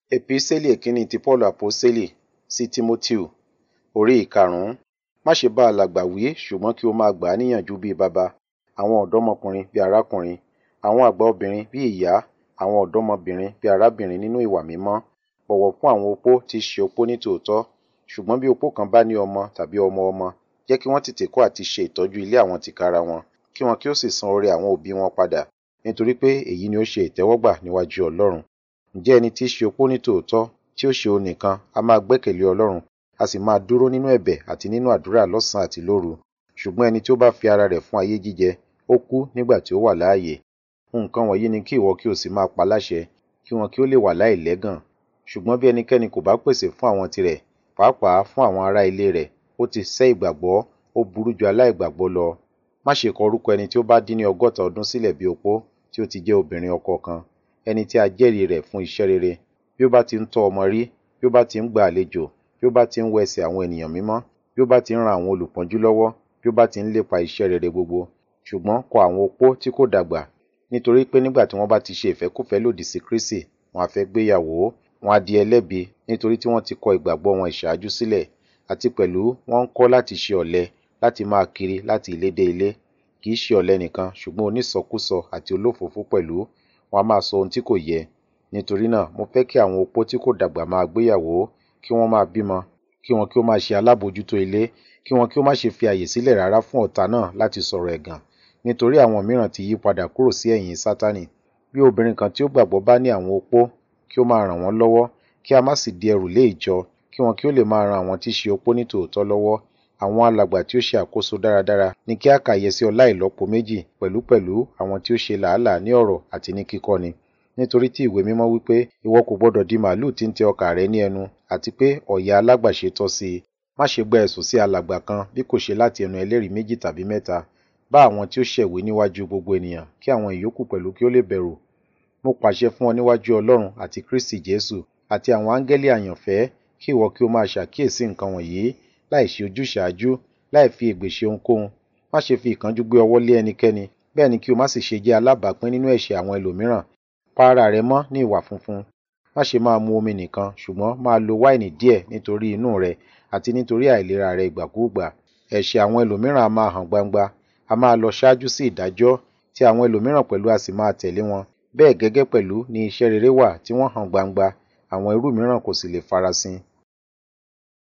Epísítélì ìkíní ti Paulu Àpọ́sítélì sí Tímótèù orí ìkarùn-ún. Má ṣe bá alàgbà wí ṣùgbọ́n kí o máa gbà á níyànjú bí baba, àwọn ọ̀dọ́mọkùnrin bí arákùnrin, àwọn àgbà obìnrin bí ìyá, àwọn ọ̀dọ́mọbìnrin bí arábìnrin nínú ìwà mímọ́. Bọ̀wọ̀ fún àwọn opó tí í ṣe opó ní tòótọ́. Ṣùgbọ́n bí opó kan bá ní ọmọ tàbí ọmọ ọmọ, jẹ́ kí wọ́n tètè kọ́ àti ṣe ìtọ́jú ilé àwọn tìkára wọn, kí wọn kí ó sì san oore àwọn òbí wọn padà, nítorí pé èyí ni ó ṣe ìtẹ́wọ́gbà níwájú Ọlọ́run. Ǹjẹ́ ẹni tí í ṣe opó ní tòótọ́, tí ó ṣe òun nìkan, a máa gbẹ́kẹ̀lé Ọlọ́run, a sì máa dúró nínú ẹ̀bẹ̀ àti nínú àdúrà lọ́sàn-án àti lóru. Ṣùgbọ́n ẹni tí ó bá fi ara rẹ̀ fún ayé jíjẹ, ó kú nígbà tí ó wà láàyè. Nǹkan wọ̀nyí ni kí ìwọ kí o sì máa pa láṣẹ, kí wọn kí ó lè wà láìlẹ́gàn. Ṣùgbọ́n bí ẹnikẹ́ni kò bá pèsè fún àwọn tirẹ̀, pàápàá fún àwọn ará ilé rẹ̀, ó ti sẹ́ ìgbàgbọ́, ó burú ju aláìgbàgbọ́ lọ. Má ṣe kọ orúkọ ẹni tí ó bá dín ní ọgọ́ta ọdún sílẹ̀ bí opó, tí ó ti jẹ́ obìnrin ọkọ kan, ẹni tí a jẹ́rìí rẹ̀ fún iṣẹ́ rere, bí ó bá ti ń tọ́ ọmọ rí, bí ó bá ti ń gba àlejò, bí ó bá ti ń wẹ ẹsẹ̀ àwọn ènìyàn mímọ́, bí ó bá ti ń ran àwọn olùpọ́njú lọ́wọ́, bí ó bá ti ń lépa iṣẹ́ rere gbogbo. Ṣùgbọ́n kọ àwọn opó tí kò dàgbà, nítorí pé nígbà tí wọ́n bá ti ṣe ìfẹ́kúfẹ̀ẹ́ lòdì sí Kristi, wọn a fẹ́ gbéyàwó, wọn a di ẹlẹ́bi nítorí tí wọ́n ti kọ ìgbàgbọ́ wọn ìṣáájú sílẹ̀, àti pẹ̀lú wọ́n ń kọ́ láti ṣe ọ̀lẹ, láti máa kiri láti ilé dé ilé. Kì í ṣe ọ̀lẹ nìkan, ṣùgbọ́n onísọkúsọ àti olófòófó pẹ̀lú, wọn a máa sọ ohun tí kò yẹ. Nítorí náà, mo fẹ́ kí àwọn opó tí kò dàgbà máa gbéyàwó, kí wọ́n máa bímọ, kí wọn kí ó máa ṣe alábòójútó ilé, kí wọn kí ó má ṣe fi àyè sílẹ̀ rárá fún ọ̀tá náà láti sọ̀rọ̀ ẹ̀gàn, nítorí àwọn mìíràn ti yí padà kúrò sí ẹ̀yìn Sátánì. Bí obìnrin kan tí ó gbàgbọ́ bá ní àwọn opó, kí ó máa ràn wọ́n lọ́wọ́, kí a má sì di ẹrù lé ìjọ, kí wọn kí ó lè máa ran àwọn tí í ṣe opó ní tòótọ́ lọ́wọ́. Àwọn alàgbà tí ó ṣe àkóso dáradára ni kí a kàyè sí ọlá ìlọ́po méjì, pẹ̀lúpẹ̀lú àwọn tí ó ṣe làálàá ní ọ̀rọ̀ àti ní kíkọ́ni. Nítorí tí ìwé mímọ́ wí pé, ìwọ kò gbọdọ̀ di màlúù tí ń tẹ ọkà rẹ̀ ní ẹnu, àti pé ọ̀yà alágbàṣe tọ́ sí i. Má ṣe gba ẹ̀sùn sí alàgbà kan bí kò ṣe láti ẹnu ẹlẹ́rìí méjì tàbí mẹ́ta. Bá àwọn tí ó ṣẹ̀wé níwájú gbogbo ènìyàn, kí àwọn ìyókù pẹ̀lú kí ó lè bẹ̀rù. Mo pàṣẹ fún ọ níwájú Ọlọ́run àti Kristi Jésù àti àwọn áńgẹ́lì àyànfẹ́, kí ìwọ kí o máa ṣàkíyèsí nǹkan wọ̀nyí, láì ṣe ojúṣàájú, láì fi ègbè ṣe ohunkóhun. Má ṣe fi ìkánjú gbé ọwọ́ lé ẹnikẹ́ni, bẹ́ẹ̀ ni kí o má sì ṣe jẹ́ alábàápín nínú ẹ̀ṣẹ̀ àwọn ẹlòmíràn. Pa ara rẹ mọ́ ní ìwà funfun. Má ṣe máa mu omi nìkan, ṣùgbọ́n máa lo wáìnì díẹ̀ nítorí inú rẹ àti nítorí àìlera rẹ ìgbàkúùgbà. Ẹ̀ṣẹ̀ àwọn ẹlòmíràn a máa hàn gbangba, a máa lọ ṣáájú sí ìdájọ́, tí àwọn ẹlòmíràn pẹ̀lú a sì máa tẹ̀lé wọn. Bẹ́ẹ̀ gẹ́gẹ́ pẹ̀lú ni iṣẹ́ rere wà tí wọ́n hàn gbangba, àwọn irú mìíràn kò sì lè farasin.